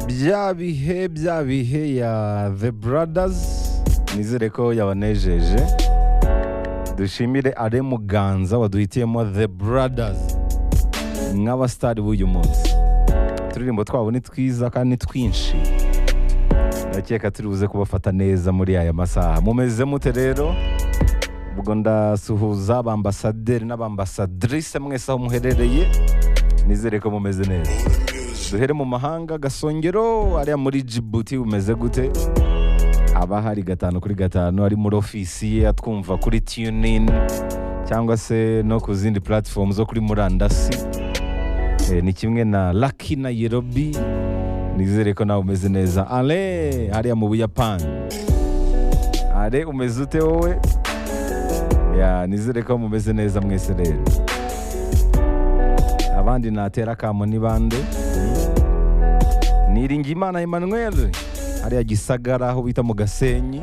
bya bihe bya bihe ya the brothers nizere ko yabanejeje dushimire are muganza waduhitiyemo the brothers nk'abasitari b'uyu munsi uturirimbo twabo ni twiza kandi ni twinshi ndakeka turi buze kubafata neza muri aya masaha mumeze mute rero ubwo ndasuhuza abambasaderi n'abambasadrise mwese aho muherereye nizere ko mumeze neza duhere mu mahanga gasongero ariya muri jibuti bumeze gute aba hari gatanu kuri gatanu ari muri ofisi ye atwumva kuri tunin cyangwa se no ku zindi platform zo kuri murandasi Eh, ni kimwe na laki na yerobi nizere ko nawe umeze neza ale hariya mu buyapani ale umeze ute wowe ya nizere ko mumeze neza mwese rero abandi natera akamo ni bande niringiyimana emmanuel hariya gisagara aho bita mu gasenyi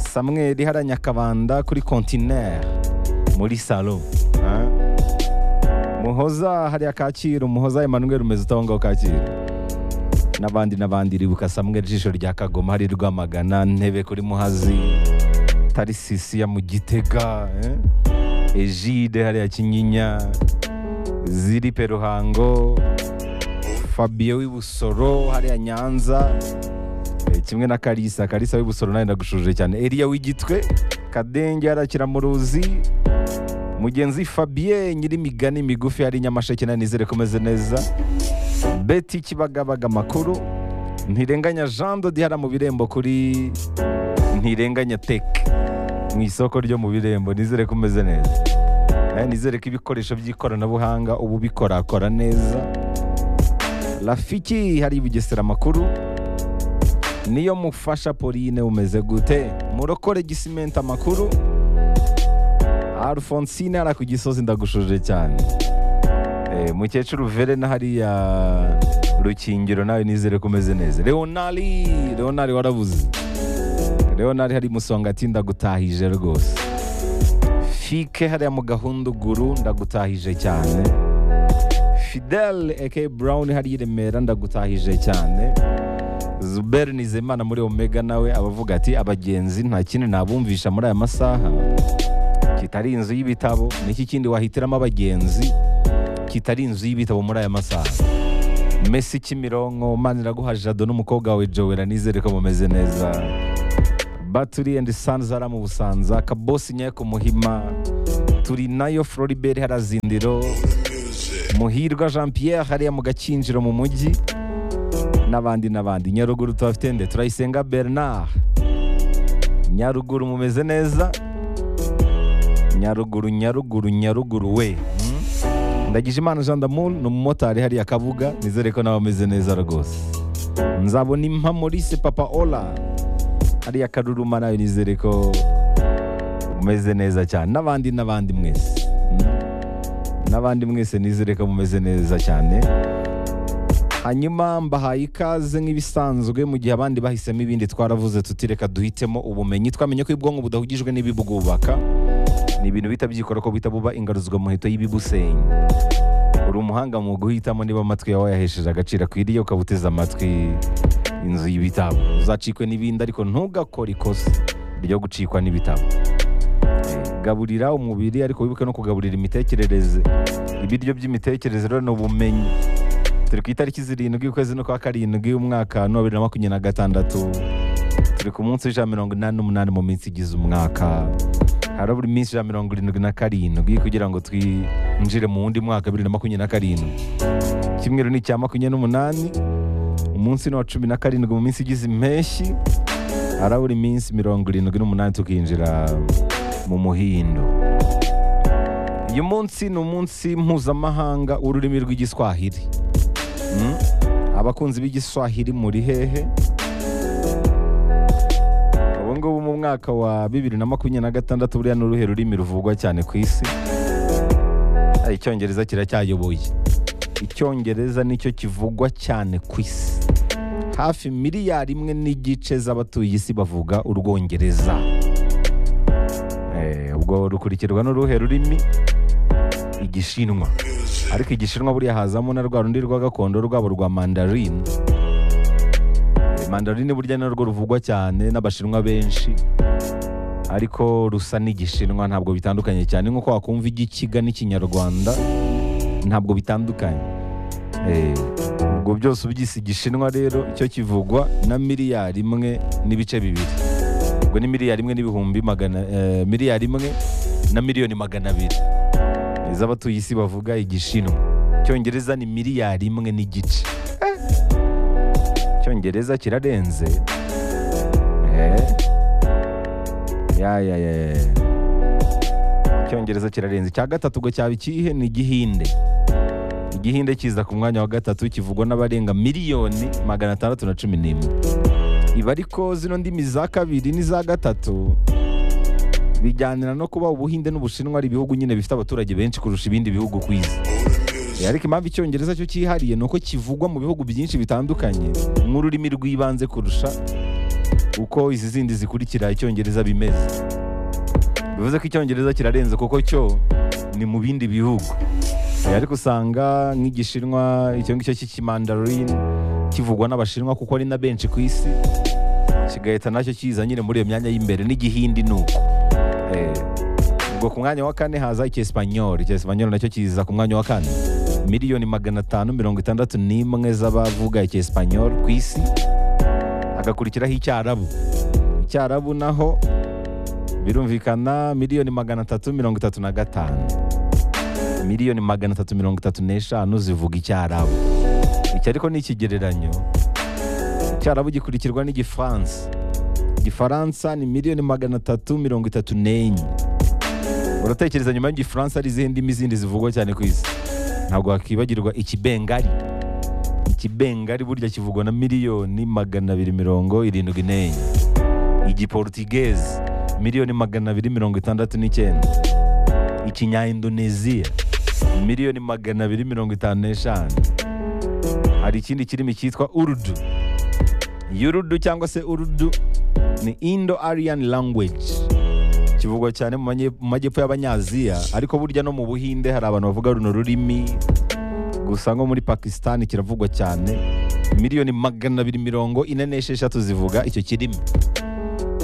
samweri hariya nyakabanda kuri kontineri muri salo ah. muhoza hariya kacyiru muhoza emmanuel umeze ute aho ngaho kacyiru n'abandi n'abandi ribuka samwe ijisho rya kagoma hari rwamagana ntebe kuri muhazi tarisisi ya mu gitega eh? ejide hariya kinyinya ziripe ruhango fabio w'ibusoro hariya nyanza eh, kimwe na karisa karisa w'ibusoro nawe ndagushuje cyane eriya w'igitwe kadenge hariya kiramuruzi mugenzi fabien nyirimigani migufi hari nyamasheke nawe nizere ko umeze neza beti kibagabaga amakuru ntirenganya jean de hariya mu birembo kuri ntirenganya teke mu isoko ryo mu birembo nizere ko umeze neza Eh, nizere ko ibikoresho by'ikoranabuhanga ubu bikorakora neza rafiki hari bugesera amakuru niyo mufasha pauline umeze gute murokore gisimenti amakuru alphonsine hariya ku gisozi ndagushuje cyane Eh, mukecuru verena hariya rukingiro nawe nizere ko umeze neza leonari leonari warabuze leonari hari musonga ati ndagutahije rwose fike hariya mu gahunduguru ndagutahije cyane fidel aka brown hariya i remera ndagutahije cyane zuberi nizeyimana muri omega nawe abavuga ati abagenzi nta kindi nabumvisha muri aya masaha kitari inzu y'ibitabo niki kindi wahitiramo abagenzi kitari inzu y'ibitabo muri aya masaha mesi kimironko maniraguha jado n'umukobwa wawe jowera nizere ko mumeze neza baturi endi sanzi hariya mu busanza kabosi nyayo ku muhima turi nayo floribert hariya zindiro muhirwa jean pierre hariya mu gakinjiro mu mujyi n'abandi n'abandi nyaruguru tuhafite nde turayisenga bernard nyaruguru mumeze neza nyaruguru nyaruguru nyaruguru we Mm. ndagije imana jean damour ni umumotari hariya kabuga nizere ko nawe ameze neza rwose nzabona impa maurice papa ola hariya karuruma nawe nizere ko umeze neza cyane n'abandi n'abandi mwese Mm. n'abandi mwese nizere ko mumeze neza cyane hanyuma mbahaye ikaze nk'ibisanzwe mu gihe abandi bahisemo ibindi twaravuze tuti reka duhitemo ubumenyi twamenye ko ubwonko budahugijwe n'ibibwubaka ni ibintu bihita byikora ko bihita buba ingaruzwa muheto y'ibibusenya uri umuhanga mu guhitamo niba amatwi yawe yahesheje agaciro akwiriye ukaba uteze amatwi inzu y'ibitabo uzacikwe n'ibindi ariko ntugakore ikosa ryo gucikwa n'ibitabo gaburira umubiri ariko wibuke no kugaburira imitekerereze ibiryo by'imitekerereze rero ni ubumenyi turi ku itariki zirindwi ukwezi no kwa karindwi umwaka no bibiri na makumyabiri na gatandatu turi ku munsi w'ijana mirongo inani n'umunani mu minsi igize umwaka harabura iminsi ijana mirongo irindwi na karindwi kugira ngo twinjire mu wundi mwaka bibiri na makumyabiri na karindwi kimwe ni icya makumyabiri n'umunani umunsi ni uwa cumi na karindwi mu minsi igize impeshyi harabura iminsi mirongo irindwi n'umunani tukinjira mu muhindo uyu munsi ni umunsi mpuzamahanga w'ururimi rw'igiswahili Mm? abakunzi b'igiswahili muri hehe ubu ngubu mu mwaka wa bibiri na makumyabiri na gatandatu buriya ni uruhe rurimi ruvugwa cyane ku isi Ah, icyongereza kiracyayoboye icyongereza nicyo kivugwa cyane ku isi hafi miliyari imwe n'igice z'abatuye isi bavuga urwongereza Eh, ubwo rukurikirwa n'uruhe rurimi igishinwa ariko igishinwa buriya hazamo na rwa rundi rwa gakondo rwabo rwa mandarin mandarine burya narwo ruvugwa cyane n'abashinwa benshi ariko rusa n'igishinwa ntabwo bitandukanye cyane nk'uko wakumva igikiga n'ikinyarwanda ntabwo bitandukanye Eh, ubwo byose ubyise igishinwa rero icyo kivugwa na miliyari imwe n'ibice bibiri ubwo ni miliyari imwe n'ibihumbi magana eh, miliyari imwe na miliyoni magana abiri z'abatuye isi bavuga igishinwa icyongereza ni miliyari imwe n'igice Eh, icyongereza kirarenze Eh. Ya, ya, ya, ya. icyongereza kirarenze icya gatatu ngo cyaba ikihe ni igihinde igihinde kiza ku mwanya wa gatatu kivugwa n'abarenga miliyoni magana atandatu na cumi n'imwe iba ariko zino ndimi za kabiri n'iza gatatu bijyanira no kuba ubuhinde n'ubushinwa ari ibihugu nyine bifite abaturage benshi kurusha ibindi bihugu ku isi Eh, ariko impamvu icyongereza cyo cyihariye ni uko kivugwa mu bihugu byinshi bitandukanye nk'ururimi rw'ibanze kurusha uko izi zindi zikurikira icyongereza bimeze bivuze ko icyongereza kirarenze kuko cyo ni mu bindi bihugu Eh, ariko usanga nk'igishinwa icyo ngicyo cy'ikimandarin kivugwa n'abashinwa kuko ari na benshi ku isi kigahita nacyo kiza nyine muri iyo myanya y'imbere n'igihindi ni uko Eh, ubwo ku mwanya wa kane haza icyesipanyoli icyesipanyoli nacyo kiza ku mwanya wa kane miliyoni magana atanu mirongo itandatu n'imwe z'abavuga icyesipanyoli ku isi hagakurikiraho icyarabu icyarabu naho birumvikana miliyoni magana atatu mirongo itatu na gatanu miliyoni magana atatu mirongo itatu n'eshanu zivuga icyarabu iki ariko ni ikigereranyo icyarabu gikurikirwa n'igifaransa igifaransa ni miliyoni magana atatu mirongo itatu n'enye uratekereza nyuma y'igifaransa hari izihe ndimi zindi zivugwa cyane ku isi ntabwo wakibagirwa ikibengari ikibengari burya kivugwa na miliyoni magana abiri mirongo irindwi n'enye igiportigeze miliyoni magana abiri mirongo itandatu n'icyenda ikinyaindoneziya miliyoni magana abiri mirongo itanu n'eshanu hari ikindi kirimi cyitwa urudu iyi urudu cyangwa se urudu ni indo arian language kivugwa cyane mu manye- mu majyepfo y'abanyaziya ariko burya no mu buhinde hari abantu bavuga runo rurimi gusa nko muri pakisitani kiravugwa cyane miliyoni magana abiri mirongo ine n'esheshatu zivuga icyo kirimi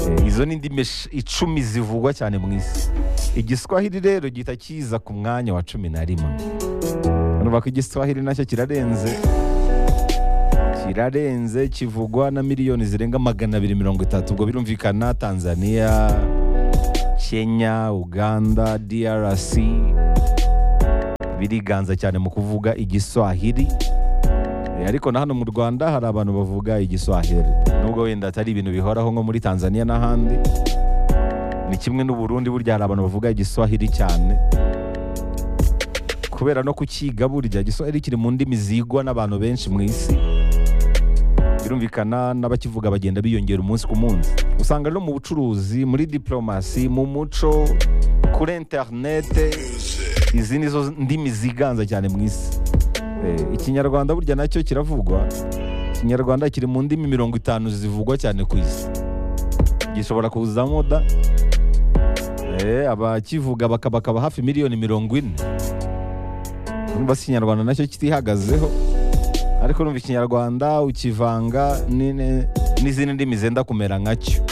Eh, izo ni indimi esh- icumi zivugwa cyane mu isi igiswahili rero gihita kiza ku mwanya wa cumi na rimwe urumva ko igiswahili nacyo kirarenze kirarenze kivugwa na miliyoni zirenga magana abiri mirongo itatu ubwo birumvikana tanzania kenya uganda drc biriganza cyane mu kuvuga igiswahili Eh, ariko na hano mu rwanda hari abantu bavuga igiswahili nubwo wenda atari ibintu bihoraho nko muri tanzania n'ahandi ni kimwe n'uburundi burya hari abantu bavuga igiswahili cyane kubera no kukiga burya igiswahili kiri mu ndimi zigwa n'abantu benshi mu isi birumvikana n'abakivuga bagenda biyongera umunsi ku munsi usanga no mu bucuruzi muri diplomasi mu muco kuri interinete izi ni zo ndimi ziganza cyane mu isi Eh, ikinyarwanda burya nacyo kiravugwa ikinyarwanda kiri mu ndimi mirongo itanu zivugwa cyane ku isi gishobora kuzamo da Eh, abakivuga baka- bakaba hafi miliyoni mirongo ine urumva si ikinyarwanda nacyo kitihagazeho ariko urumva ikinyarwanda ukivanga n'ine- n'izindi ndimi zenda kumera nkacyo